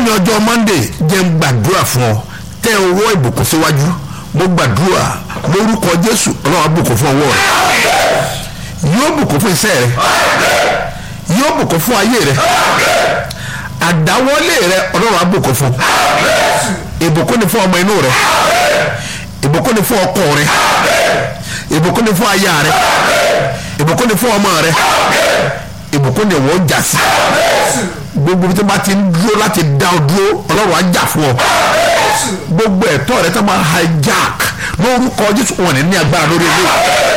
lónìí ọjọ́ monday jẹ́ ń gbàdúrà fún ọ tẹ owó ìbùkún síwájú mo gbàdúrà lórúkọ jésù ọlọ́run á bùkún fún ọwọ́ rẹ yóò bùkún fún iṣẹ́ rẹ yóò bùkún fún ayé rẹ àdáwọ́lé rẹ ọlọ́run á bùkún fún ìbùkún ni fún ọmọ inú rẹ ìbùkún ni fún ọkọ rẹ ìbùkún ni fún aya rẹ ìbùkún ni fún ọmọ rẹ ìbùkún ni wọ́n jà sí gbogbo bí tó bá ti ń dúró láti dá ọ dúró ọlọ́run á jà fún ọ gbogbo ẹ̀tọ́ rẹ tó máa hijack lórúkọ jésù wọn ní ní agbára lórí ilé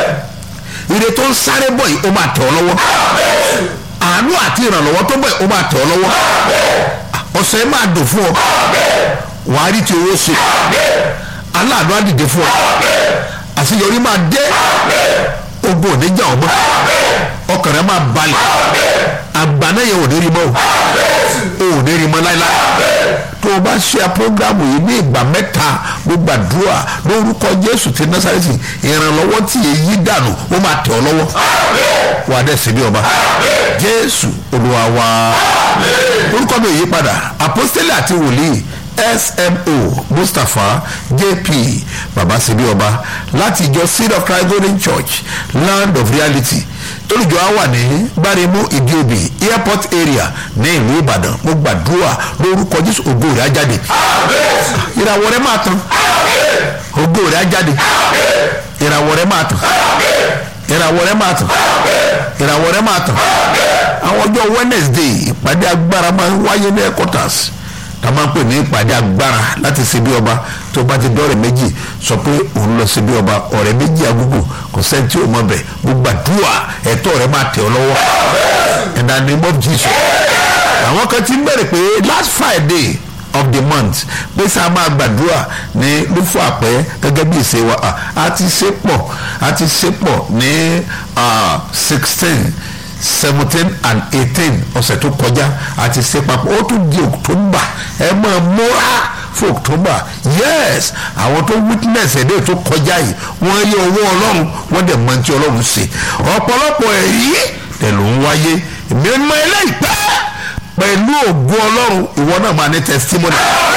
ire tó ń sáré bọ̀ yìí ó máa tẹ̀ ọ́ lọ́wọ́ àánú àti ìrànlọ́wọ́ tó bọ̀ yìí ó máa tẹ̀ ọ́ lọ́wọ́ ọ̀sẹ̀ máa dùn fún ọ wàá rí ti owó ṣe aláàánú á dìde fún ọ àṣeyọrí máa dé ogun òní jà ọmọ ọkàn rẹ máa balẹ̀ àgbàna yẹn ò ní rí mọ́ o ò ní rí mọ́ láíláí tó o bá ṣe programu yìí ní ìgbà mẹ́ta gbogbo àdúrà lórúkọ jésù ti násàrẹ́sì ìrànlọ́wọ́ tí èyí dànù ó máa tẹ̀ ọ́ lọ́wọ́ wà á dẹ̀ sí bí ọba jésù olúwa wa orúkọ mi ò yí padà apostoli àti wòlíì smo mustapha jp baba sebi ọba láti ìjọ seed of christ golden church land of reality olùjọ á wà ní gbáremú ìdíòbí airport area ní ìlú ìbàdàn mo gbàdúrà lórúkọ jésù ògo rẹ̀ á jáde ìràwọ̀ rẹ̀ máa tàn ògo rẹ̀ á jáde ìràwọ̀ rẹ̀ máa tàn ìràwọ̀ rẹ̀ máa tàn ìràwọ̀ rẹ̀ máa tàn àwọn ọjọ́ wednesday ìpàdé agbára máa ń wáyé ní headquarters ta máa ń pè ní ìpàdé agbára láti ṣe bí ọba tó bá ti dọ́rẹ̀ méjì sọ pé òun lọ ṣe bí ọba ọ̀rẹ́ méjì agúgù kò sẹ́ni tí ò mọ̀ bẹ̀ gbogbo àdúrà ẹ̀tọ́ rẹ̀ máa tẹ̀ ọ́ lọ́wọ́ in the name of jesus àwọn kan ti ń bẹ̀rẹ̀ pé last friday of the month pé sáà máa gbàdúrà ní lúfọ àpẹ gẹ́gẹ́ bí ìṣe wa a ti ṣe pọ̀ a ti ṣe pọ̀ ní sixteen seventeen and eighteen ọ̀sẹ̀ tó kọjá àti ṣe papọ̀ ó tún di october ẹ máa múra fún october yes àwọn tó witness ẹ̀dẹ́ tó kọjá yìí wọ́n rí owó ọlọ́run wọ́n dẹ̀ mọ tí ọlọ́run ṣe ọ̀pọ̀lọpọ̀ èyí tẹ̀ ló ń wáyé èmi mọ eléyìí pẹ́ pẹ̀lú ògo ọlọ́run ìwọ náà máa ní testimony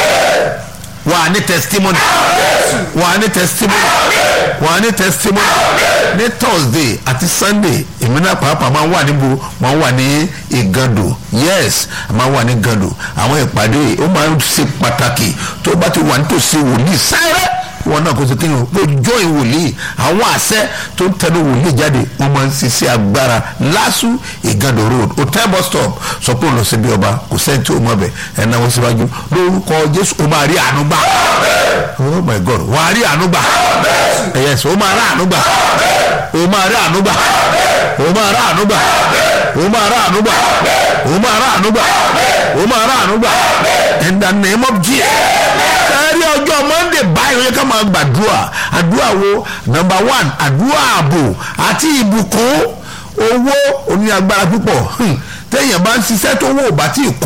wà á ní testimony wà á ní testimony wà á ní testimony ní thursday àti sunday èmi náà pàápàá máa ń wà níbo máa ń wà ní ìgàndò yes máa ń wà ní ìgàndò àwọn ìpàdé ó máa ń ṣe pàtàkì tó bá ti wà nítòsí wòlíì sáré wọn náà kò sí kéwọn pé join wòlíì àwọn àṣẹ tó ń tẹnu wòlíì jáde wọn máa ń ṣiṣẹ́ agbára lásù ìgàndò road hotel bus stop sọ pé òun lọ síbi ọba kò sẹ́ni tí ó mọ̀ bẹ̀ ẹ̀ náà wọ́n síwájú lórúkọ jésù ó máa rí àánú gbà oh my god wà á rí àánú gbà yes ó máa rí àánú gbà ó máa rí àánú gbà ó máa rí àánú gbà ó máa rí àánú gbà ó máa rí àánú gbà ó máa rí àánú gbà in the name of jesus ẹ̀rí ọjọ́ monday báyìí yẹ ká máa gbàdúrà àdúrà wo number one àdúrà ààbò àti ìbùkún owó oní agbára púpọ̀ téèyàn bá ń ṣiṣẹ́ tó wò bá tí ì kú